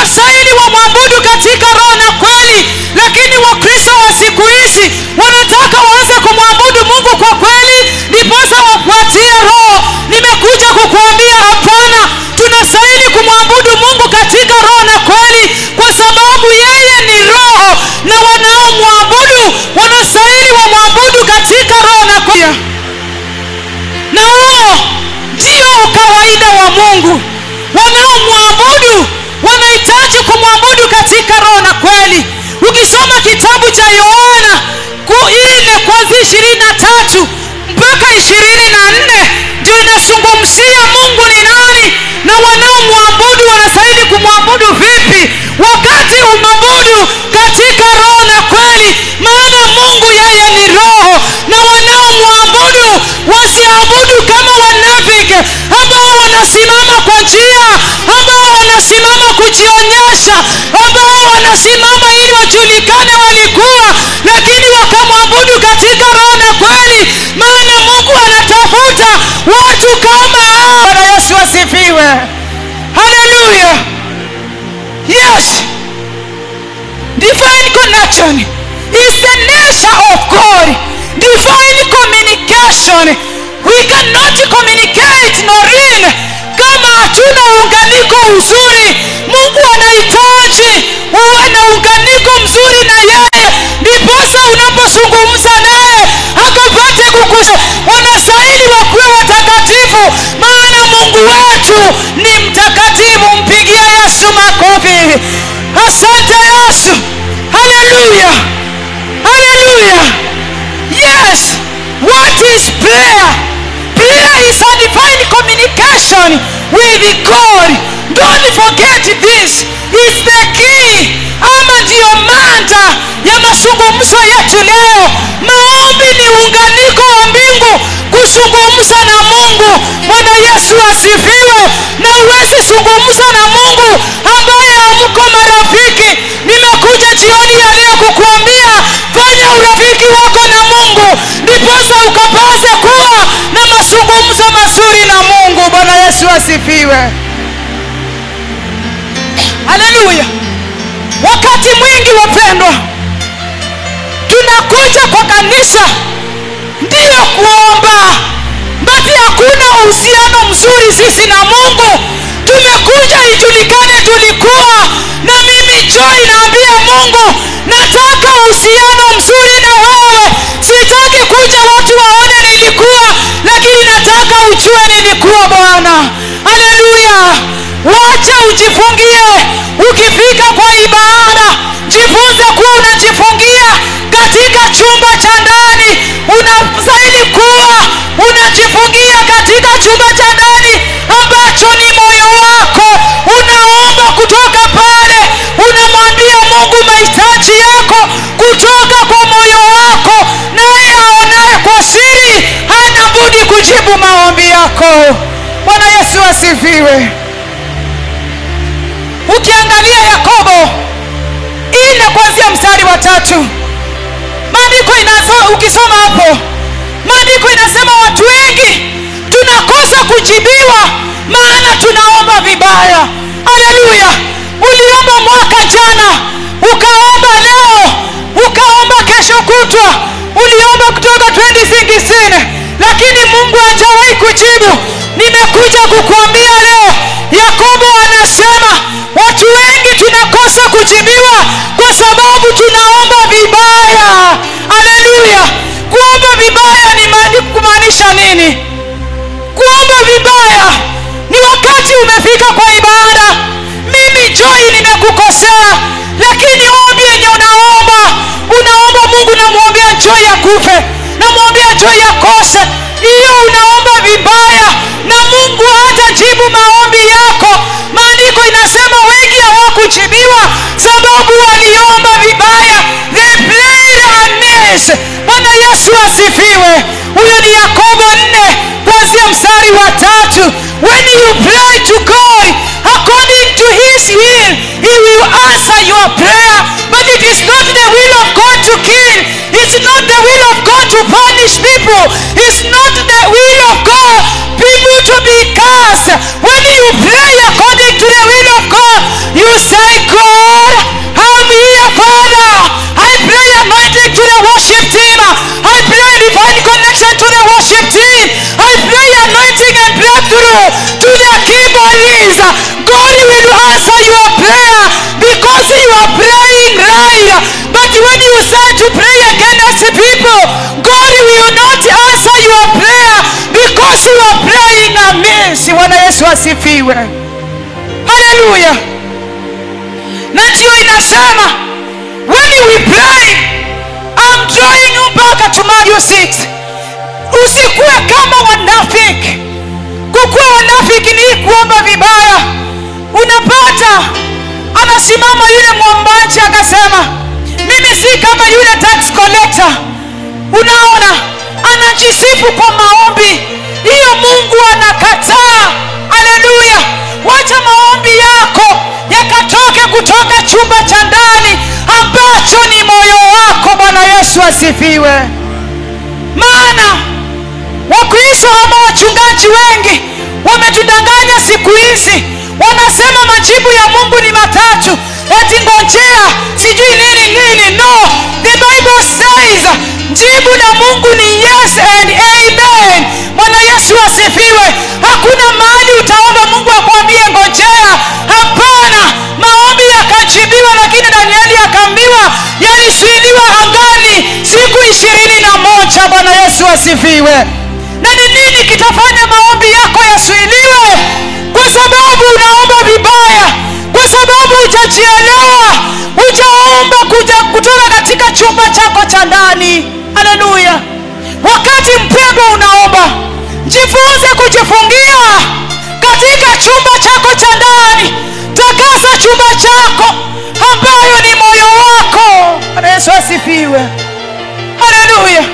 wanastahili wamwabudu katika roho na kweli lakini wakristo wa siku hizi wanataka waanze kumwabudu mungu kwa kweli ndiposa wafuatie roho nimekuja kukuambia hapana tunastahili kumwabudu mungu katika roho na kweli kwa sababu yeye ni roho na wanaomwabudu wanastahili wamwabudu katika roho na kweli na huo ndio ukawaida wa mungu wanaomwabudu wanahitaji kumwabudu katika roho na kweli ukisoma kitabu cha yohana ku- ile kwanzia ishirini na tatu mpaka ishirini na nne ndio inazungumzia mungu ni nani na wanaomwabudu wanastahili kumwabudu vipi wakati umwabudu katika roho na kweli maana mungu yeye ni roho na wanaomwabudu wasiabudu kama wanafiki ambao wanasimama kwa njia ambao wanasimama kujionyesha ambao wanasimama ili wajulikane walikuwa lakini wakamwabudu katika roho na kweli maana mungu anatafuta watu kama hao Bwana yesu asifiwe haleluya yes divine connection is the nature of god divine communication we cannot communicate norin kama hatuna uunganiko uzuri mungu anahitaji uwe na uunganiko mzuri na yeye ndiposa unapozungumza naye akapate kukusha wanastahili wakuwe watakatifu maana mungu wetu ni mtakatifu mpigia yesu makofi asante yesu haleluya haleluya yes what is prayer prayer is a divine communication with god don't forget this is the key ama ndiyo manda ya mazungumzo yetu leo maombi ni uunganiko wa mbingu kuzungumza na mungu bwana yesu asifiwe na uwezi zungumza na mungu ambaye hamko marafiki nimekuja jioni ya leo kukuambia fanya urafiki wako na mungu ndiposa ukapaze kuwa na mazungumzo mazuri na mungu bwana yesu asifiwe haleluya wakati mwingi wapendwa tunakuja kwa kanisa ndiyo kuomba basi hakuna uhusiano mzuri sisi na mungu tumekuja ijulikane tulikuwa na mimi joy naambia mungu nataka uhusiano mzuri na wewe sitaki kuja watu waone nilikuwa lakini nataka ujue nilikuwa bwana haleluya wacha ujifungie ukifika kwa ibada jifunze kuwa unajifungia katika chumba cha ndani unastahili kuwa unajifungia katika chumba cha ndani ambacho ni moyo wako unaomba kutoka pale unamwambia mungu mahitaji yako kutoka kwa moyo wako naye aonaye kwa siri hana budi kujibu maombi yako bwana yesu asifiwe ukiangalia yakobo ile kuanzia mstari wa tatu maandiko inaso ukisoma hapo maandiko inasema watu wengi tunakosa kujibiwa maana tunaomba vibaya haleluya uliomba mwaka jana ukaomba leo ukaomba kesho kutwa uliomba kutoka 2016 lakini mungu hajawahi kujibu nimekuja kukuambia leo yakobo anasema watu wengi tunakosa kujibiwa kwa sababu tunaomba vibaya haleluya kuomba vibaya ni maani- kumaanisha nini kuomba vibaya ni wakati umefika kwa ibada mimi joy nimekukosea lakini ombi yenye unaomba unaomba mungu namwombea joy akufe namwombea joy akose hiyo unaomba vibaya na mungu hatajibu maombi yako maandiko inasema wengi hawakujibiwa sababu waliomba vibaya they played amiss bwana yesu asifiwe huyo ni yakobo nne kuanzia mstari wa tatu when you pray to god according to his will he will answer your prayer but it is not the will of god to kill it's not the will of god to punish people it's not the will of god people to be cast when you pray according to the will of god you say matusi bwana yesu asifiwe haleluya na ndiyo inasema when we pray I'm drawing you back to Matthew 6 usikuwe kama wanafiki kukuwa wanafiki ni kuomba vibaya unapata anasimama yule mwombaji akasema mimi si kama yule tax collector unaona anajisifu kwa maombi hiyo mungu anakataa aleluya wacha maombi yako yakatoke kutoka chumba cha ndani ambacho ni moyo wako bwana yesu asifiwe maana wakristo ama wachungaji wengi wametudanganya siku hizi wanasema majibu ya mungu ni matatu eti ngojea sijui nini nini no the bible says jibu la mungu ni yes and amen bwana yesu asifiwe hakuna mahali utaomba mungu akwambie ngojea hapana maombi yakajibiwa lakini danieli akaambiwa yalizuiliwa angani siku ishirini na moja bwana yesu asifiwe na ni nini kitafanya maombi yako yasuiliwe kwa sababu unaomba vibaya kwa sababu hujajielewa hujaomba kuja kutoka katika chumba chako cha ndani haleluya wakati mpendwa unaomba jifunze kujifungia katika chumba chako cha ndani takasa chumba chako ambayo ni moyo wako Bwana yesu asifiwe haleluya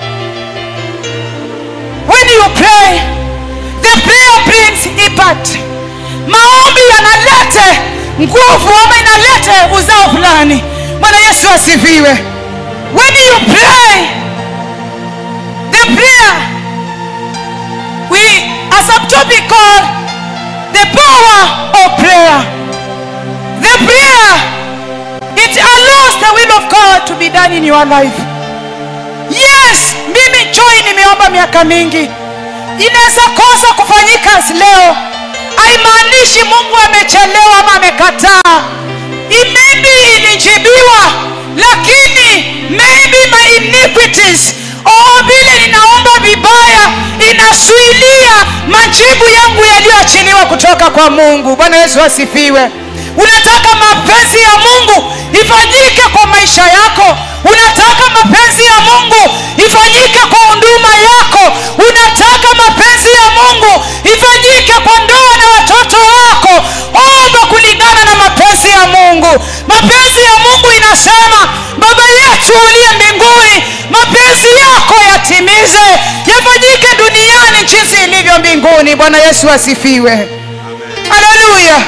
when you pray the prayer brings impact maombi yanalete nguvu ama inalete uzao fulani bwana yesu asifiwe when you pray the prayer we a subtopic called the power of prayer the prayer it allows the will of god to be done in your life yes mimi joy nimeomba miaka mingi inaweza kosa kufanyika leo haimaanishi mungu amechelewa ama amekataa I- maybe ilijibiwa lakini maybe my iniquities oh vile ninaomba vibaya inasuilia majibu yangu yaliyoachiliwa kutoka kwa mungu bwana yesu asifiwe unataka mapenzi ya mungu ifanyike kwa maisha yako unataka mapenzi ya mungu ifanyike kwa huduma yako unataka mapenzi ya mungu ifanyike kwa ndoa na watoto wako omba kulingana na mapenzi ya mungu mapenzi ya mungu inasema baba yetu uliye mbinguni mapenzi yako yatimize yafanyike duniani jinsi ilivyo mbinguni bwana yesu asifiwe haleluya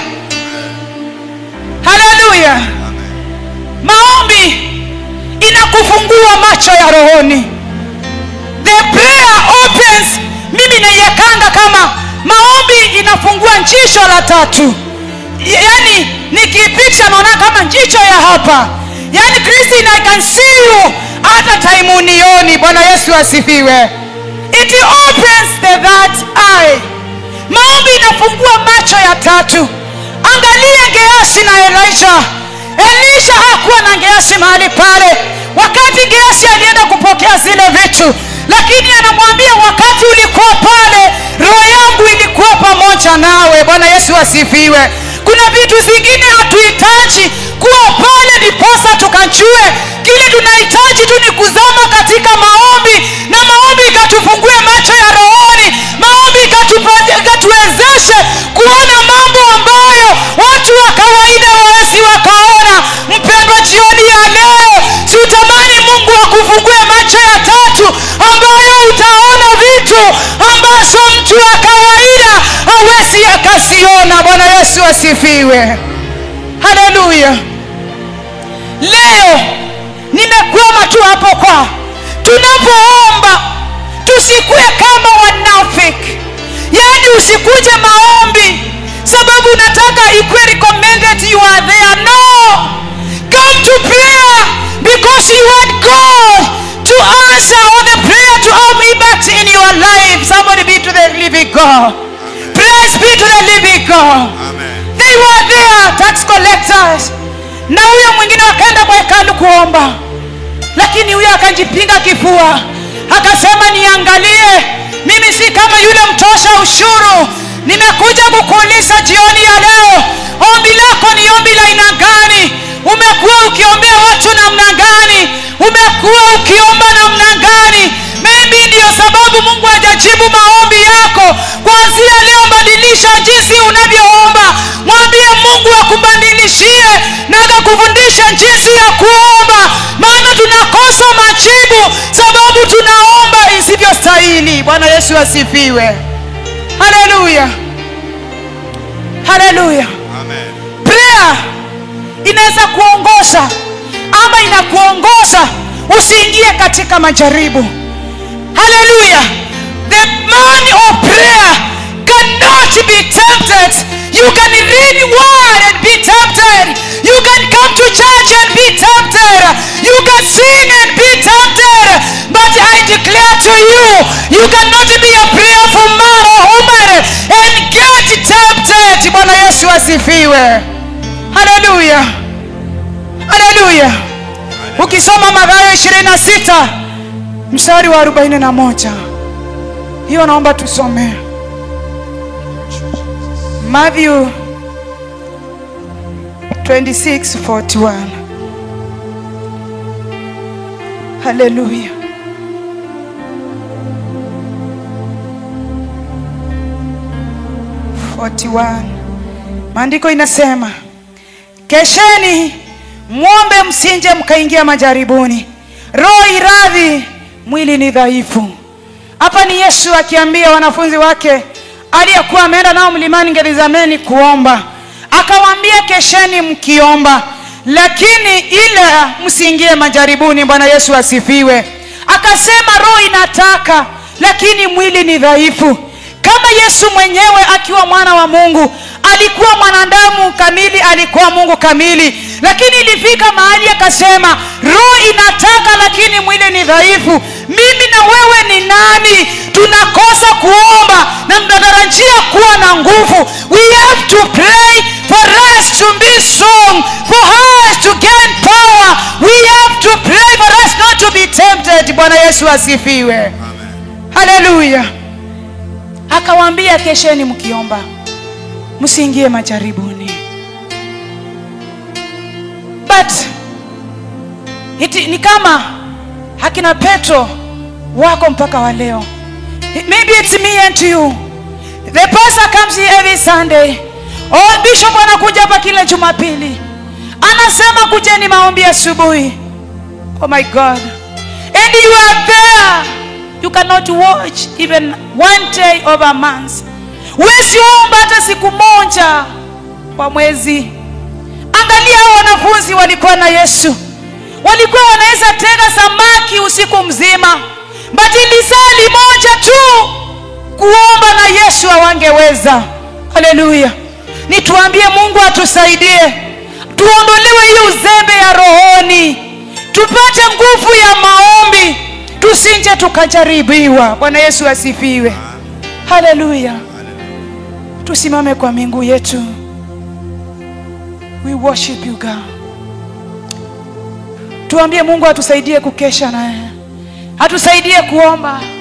haleluya maombi inakufungua macho ya rohoni the prayer opens mimi naiekanga kama maombi inafungua njisho la tatu yaani nikipicha naona kama njicho ya hapa yaani kristin i can see you hata time unioni bwana yesu asifiwe it opens the that eye maombi inafungua macho ya tatu angalia geasi na elisha elisha hakuwa na geasi mahali pale wakati geasi alienda kupokea zile vitu lakini anamwambia wakati ulikuwa pale roho yangu ilikuwa pamoja nawe bwana yesu asifiwe kuna vitu zingine hatuhitaji kuwa pale ndiposa tukajue kile tunahitaji tu ni kuzama katika maombi na maombi ikatufungue macho ya rohoni maombi ikatupa- ikatuwezeshe kuona mambo ambayo watu wa kawaida wawezi wakaona mpendwa jioni ya leo siutamani mungu akufungue macho ya tatu ambayo utaona vitu ambazo mtu wa kawaida hawezi akasiona bwana yesu asifiwe haleluya leo nimekwama tu hapo kwa tunapoomba tusikuwe kama wanafiki yaani usikuje maombi sababu unataka ikuwe recommended you are there no come to prayer because you want god to answer all the prayer to have impact in your life somebody be to the living god praise be to the living god Amen. they were there tax collectors na huyo mwingine wakaenda kwa hekalu kuomba lakini huyo akajipinga kifua akasema niangalie mimi si kama yule mtosha ushuru nimekuja kukuuliza jioni ya leo ombi lako ni ombi la aina gani umekuwa ukiombea watu namna gani umekuwa ukiomba namna gani maybe ndiyo sababu mungu hajajibu maombi yako kwanzia leo badilisha jinsi unavyoomba mwambie mungu akubadilishie na akakufundisha jinsi ya kuomba maana tunakosa majibu sababu tunaomba isivyostahili bwana yesu asifiwe haleluya haleluya Amen. prayer inaweza kuongoza ama inakuongoza usiingie katika majaribu haleluya the man of prayer cannot be tempted you can read word and be tempted you can come to church and be tempted you can sing and be tempted but i declare to you you cannot be a prayerful man or woman and get tempted bwana yesu asifiwe haleluya haleluya ukisoma mathayo 26 mstari wa 41 hiyo naomba tusome matthew 26:41 haleluya maandiko inasema kesheni mwombe msinje mkaingia majaribuni roho iradhi mwili ni dhaifu hapa ni yesu akiambia wanafunzi wake aliyekuwa ameenda nao mlimani gerizameni kuomba akawaambia kesheni mkiomba lakini ila msiingie majaribuni bwana yesu asifiwe akasema roho inataka lakini mwili ni dhaifu kama yesu mwenyewe akiwa mwana wa mungu alikuwa mwanadamu kamili alikuwa mungu kamili lakini ilifika mahali akasema roho inataka lakini mwili ni dhaifu mimi na wewe ni nani tunakosa kuomba na tunatarajia kuwa na nguvu we have to pray for us to be strong for us to gain power we have to pray for us not to be tempted bwana yesu asifiwe Amen. haleluya akawaambia kesheni mkiomba msiingie majaribuni but iti, ni kama akina petro wako mpaka wa leo maybe it's me and you the pastor comes here every sunday oh bishop anakuja hapa kila jumapili anasema kujeni maombi asubuhi oh my god and you are there you cannot watch even one day of a month huwezi omba hata siku moja kwa mwezi angalia hao wanafunzi walikuwa na yesu walikuwa wanaweza tega samaki usiku mzima batili saa limoja tu kuomba na yesu hawangeweza haleluya nituambie mungu atusaidie tuondolewe hiyo uzembe ya rohoni tupate nguvu ya maombi tusinje tukajaribiwa bwana yesu asifiwe haleluya tusimame kwa mingu yetu we worship you god tuambie mungu atusaidie kukesha naye atusaidie kuomba